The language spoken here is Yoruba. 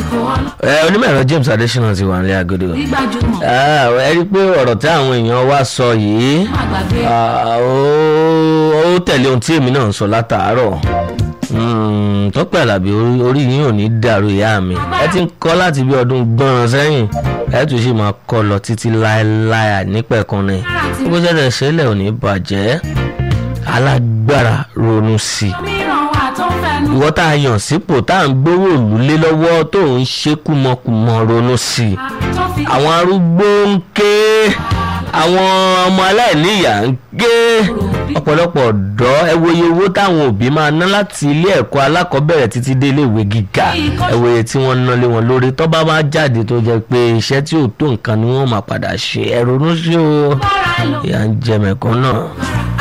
ẹ onímọ̀ ẹ̀rọ James Adesina ti wà nílé agodo gbígbàjúmọ̀ Ah, ẹ rí i pé ọ̀rọ̀ tí àwọn èèyàn wá sọ yìí àgbàgbé ah, ó ó tẹ̀lé ohun tí èmi náà ń sọ látàárọ̀ Mm, Tọ́pẹ́ Àlàbí orí- orí yín ò ní dàrú ìyá mi ẹ ti ń kọ́ láti bí ọdún gbọ́nràn sẹ́yìn ẹ tún sì máa kọ́ lọ títí láéláé nípẹ̀kun ni bó ṣẹ̀ṣẹ̀ ṣẹlẹ̀ ò ní bàjẹ́ alágbára ronú sí i mìíràn wà tó ń fẹnu ìwọ tá a yàn sípò tá à ń gbówó òlú lé lọ́wọ́ tó ń ṣe kúmọkùmọ ronú sí i tó fi àwọn arúgbó ń ké àwọn ọmọ aláìníyà ń ké ọ̀pọ̀lọpọ̀ ọ̀dọ́ ẹ wo iye owó táwọn òbí máa ná láti ilé ẹ̀kọ́ alákọ̀ọ́bẹ̀rẹ̀ títí dé ilé ìwé gíga ẹ wo iye tí wọ́n ná lé wọn lórí tó bá máa jáde tó jẹ́ pé iṣẹ́ tí ò tó nǹkan ni wọ́n máa padà ṣe ẹ ronú sí o bára ẹ lò ìyà ń jẹ mẹ̀kún náà.